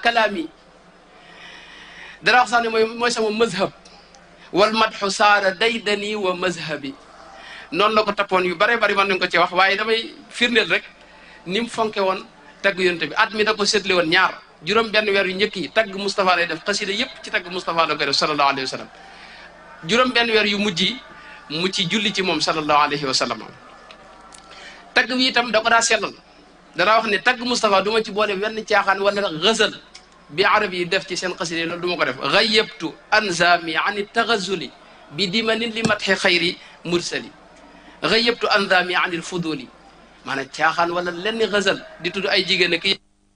kalaami dara wax sax ne mooy mooy sama mazhab wal madxu saara daydani wa mazhabi noonu la ko tappoon yu bare bari mën nañ ko ci wax waaye damay firndeel rek ni mu fonke woon tagg yonte bi at mi da ko séddale woon ñaar juróom benn weer yu njëkk yi tagg Moustapha lay def xasida yëpp ci tagg Moustapha la koy def sallallahu alayhi wa sallam juróom benn weer yu mujj yi mu ci julli ci moom sallallahu alayhi wa sallam tagg wi itam da ko daa sellal danaa wax ne tagg Moustapha du ma ci boole wenn caaxaan wala gëzal bi arab yi def ci seen xasida loolu du ma ko def gayyabtu anzami an taxazuli bi dimanin li matxi xayri mursali gayyabtu anzami an il fuduli maanaam caaxaan wala lenn gëzal di tudd ay jigéen ak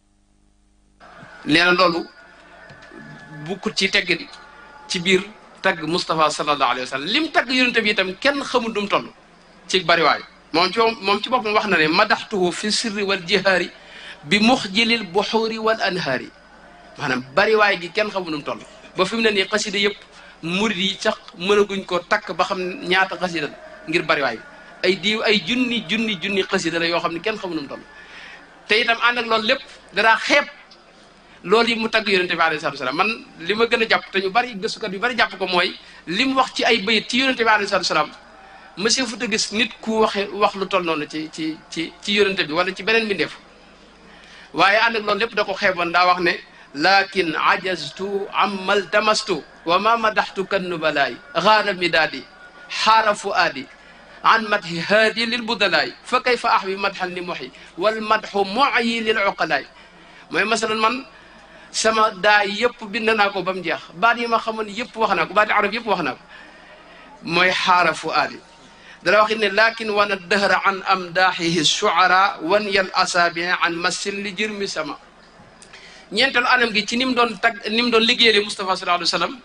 nee na loolu bukkut ci tegg ci biir tagg Moustapha sallallahu alayhi wa sallam lim tagg yonente bi itam kenn xamul dum toll ci bariwaay moom ci moom ci boppam wax na ne madaxtuhu fi sirri wal jihaari bi muxjilil buxuuri wal anhaari maanaam bariwaay gi kenn xamul dum toll ba fi mu ne nii xasida yëpp murid yi sax mënaguñ ko takk ba xam ñaata xasida la ngir bariwaay bi ay diw ay junni junni junni xasida la yoo xam ne kenn xamul dum toll te itam ànd ak loolu lépp danaa xeeb loolu yi mu tagg yonente bi alayhi salatu salaam man li ma gën a jàpp te ñu bari gëstukat yu bari jàpp ko mooy li mu wax ci ay bayit ci yonente bi alayhi salatu salaam monsieur fu ta gis nit ku waxe wax lu toll noonu ci ci ci ci yonente bi wala ci beneen mbindeef waaye ànd ak loolu lépp da ko xeeboon daa wax ne lakin ajaztu ammal tamastu wa ma madaxtu kan nubalaay xaara midaadi xaara fuaadi an madhi haadi lil budalaay fa kayfa ahwi madxan li moxi wal madxu moyi lil uqalaay mooy masalan man sama daay yëpp bind naa ko ba mu jeex baat yi ma xamoon yëpp wax naa ko baati arab yëpp wax naa ko mooy xaara fuaadi dana wax ne lakin wana dëhra an amdaaxihi shuara wan yal asaabi an massin li jirmi sama ñeenteelu anam gi ci ni mu doon tag ni mu doon liggéeyale Moustapha sallallahu alayhi wa sallam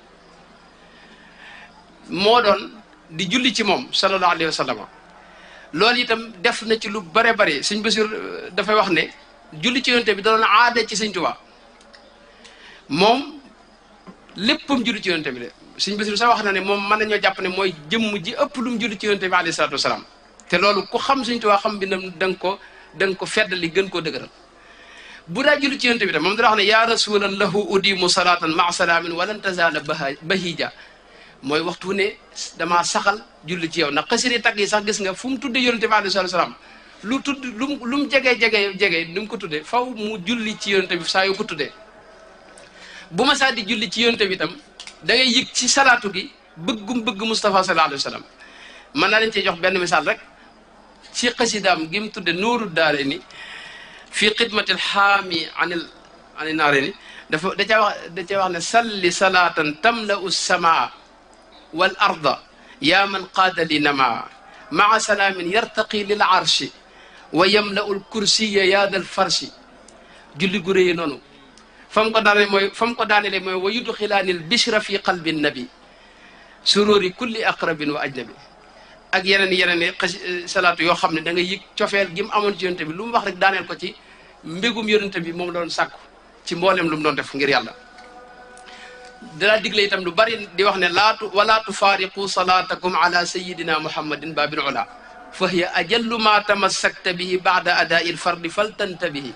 moo doon di julli ci moom sallallahu alayhi wa sallam loolu itam def na ci lu bare bare sëñ Basiir dafay wax ne julli ci yonte bi da doon aada ci sëñ Tuubaa moom léppam julli ci yonte bi de sëñ Basiir sax wax na ne moom mën nañoo jàpp ne mooy jëmm ji ëpp lu mu julli ci yonte bi alayhi salaatu wasalaam te loolu ku xam sëñ Tuubaa xam bindam da nga ko da nga ko feddali gën koo dëgëral bu daa julli ci yonte bi tam moom dana wax ne yaa rasulan lahu udimu salatan maa salaamin walan tazala bahija mooy waxtu ne damaa saxal julli ci yow ndax xasiri tagg yi sax gis nga fu mu tudde yonente bi alayhi salaam lu tudd lu mu lu mu jege jege jege ni mu ko tuddee faw mu julli ci yonente bi saa yu ko tuddee bu ma saa di julli ci yonente bi itam da ngay yëg ci salaatu gi bëggum bëgg Moustapha sallallahu alayhi wa sallam mën naa leen cee jox benn misaal rek ci xasidaam gi mu tudde nooru daare ni fii xidmatil xaami anil ani naare ni dafa da caa wax da caa wax ne salli salaatan tamla'u samaa wal arda yaa man qaada li namaa maa salaamin yartaqi lil arshi wa yamla'u l kursiya yaa dal farshi julli gu réy noonu fa mu ko daane mooy fa mu ko daanele mooy wa yudxilaanil bishra fi qalbi nabi sururi kulli aqrabin wa ajnabi ak yeneen yeneen i xas salaatu yoo xam ne da nga yëg cofeel gi mu amoon ci yonente bi lu mu wax rek daaneel ko ci mbégum yonente bi moom la doon sàkku ci mboolem lu mu doon def ngir yàlla danaa digle itam lu bari di wax ne laatu wala tufaariqu salaatakum ala sayidina muhammadin babil ula fa hiya ajallu ma tamassakta bihi baada adaai lfardi faltantabihi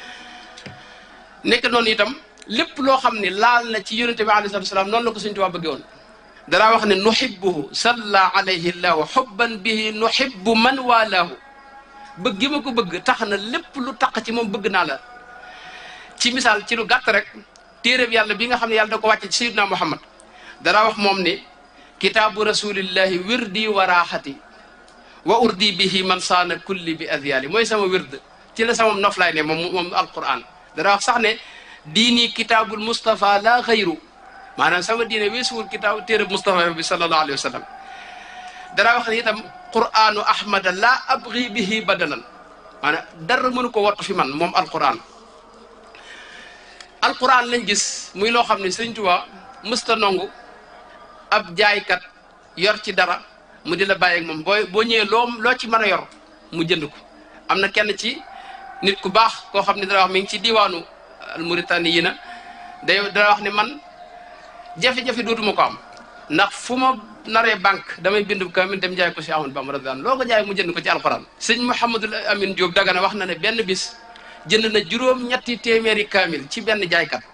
nekk noonu itam lépp loo xam ne laal na ci yonente bi alayhi salatu wasalaam noonu la ko Sëñ Tuubaa bëggee woon danaa wax ne nuhibbuhu salla alayhi llahu xubban bihi nuhibbu man walaahu bëgg gi ma ko bëgg tax na lépp lu taq ci moom bëgg naa la ci misaal ci lu gàtt rek téeréb yàlla bi nga xam ne yàlla da ko wàcce ci sayyidina muhammad danaa wax moom ne kitaabu rasulillahi wirdi wa raaxati wa urdi bihi man saana kulli bi adyali mooy sama wird ci la sama noflaay ne moom moom alquran danaa wax sax ne diini kitaabul mustafa la xayru maanaam sama diine weesuwul kitaab téereb Moustapha bi sallallahu alayhi wa sallam dara wax ne itam qur'anu ahmada la abgi bihi badalan maanaam dara mënu ko wattu fi man moom alquran alquran lañ gis muy loo xam ne Sëñ Tuubaa mësta nongu ab jaaykat yor ci dara mu di la bàyyi ak moom boo boo ñëwee loo loo ci mën a yor mu jënd ko am na kenn ci nit ku baax koo xam ne dara wax mi ngi ci diwaanu almuritani yi na day dara wax ne man jafe-jafe dootuma ko am ndax fu ma naree banque damay bindu kaamil dem jaay ko si Ahmadu Bamba radiyallaahu loo ko jaay mu jënd ko ci alquran sëñ Mouhamadul Amin Diop Dagana wax na ne benn bis jënd na juróom ñetti téeméeri kaamil ci benn jaaykat